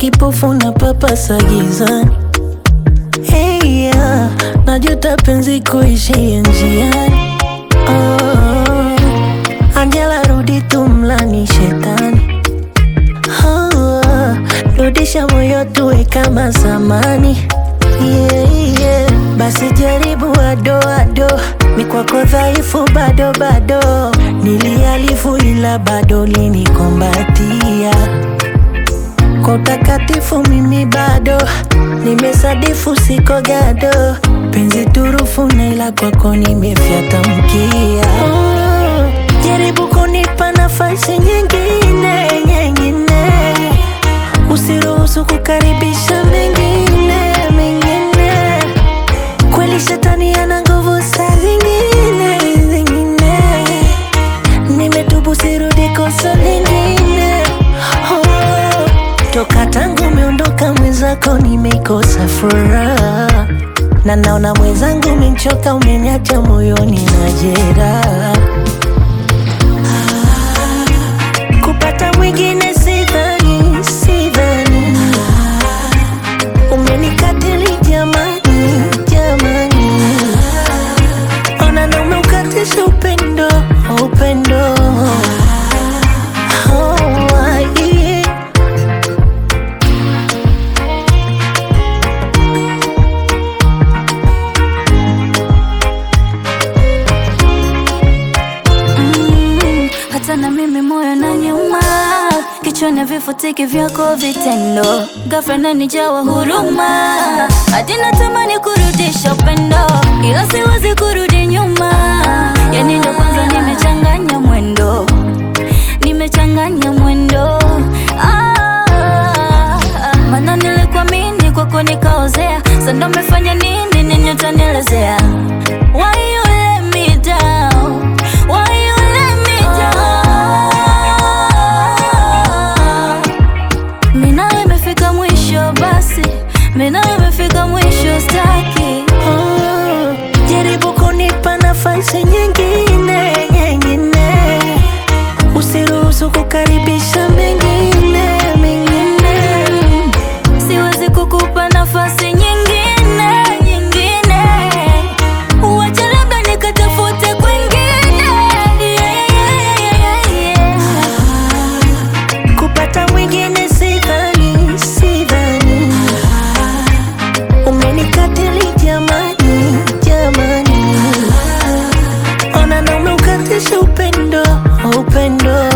kipofu na papasa gizani. Hey, yeah. Najuta penzi kuishia njiani. Oh, Angela rudi tumlani shetani. Oh, rudisha moyo tuwe kama zamani. Yeah, yeah. Basi jaribu ado ado, mi kwako dhaifu bado bado, nilialifu ila bado linikombatia kwa utakatifu mimi bado nimesadifu, siko gado, penzi turufu na ila kwako nimefyata mkia. Oh, jaribu kunipa nafasi nyingine nyingine, usiruhusu kukaribisha mengine mengine. Kweli shetani ana nguvu saa zingine zingine, nimetubu sirudi kosa lingine. Oh, toka tangu umeondoka mwenzako nimeikosa furaha, na naona mwenzangu umenchoka, umeniacha moyoni na jeraha. Ah, kupata mwingine sidhani, sidhani umenikatili jamani, jamani, ona na umeukatisha upendo, upendo Oh, yeah. Mm, hata na mimi moyo na nyuma kichwani vifutiki vyako vitendo ghafla nanijawa huruma hadi natamani kurudisha upendo ila siwezi kurudi nyuma yani ndo kwanza nimechanganya mwendo nimechanganya mwendo ah, mana nilikuamini kwako nikaozea sando mefanya nini ninyotanielezea Why you let me down? Why you let me down? Mina imefika mwisho basi, mina imefika mwisho staki. Oh, jaribu kunipa nafasi nyingine nyingine, usiruhusu kukaribisha mengine mengine. Siwezi kukupa nafasi nyingine nyingine, uache labda nikatafute kwingine. Yeah, yeah, yeah, yeah. Kupata mwingine sidhani, sidhani. Umenikatili jamani, jamani, ona na umeukatisha upendo, upendo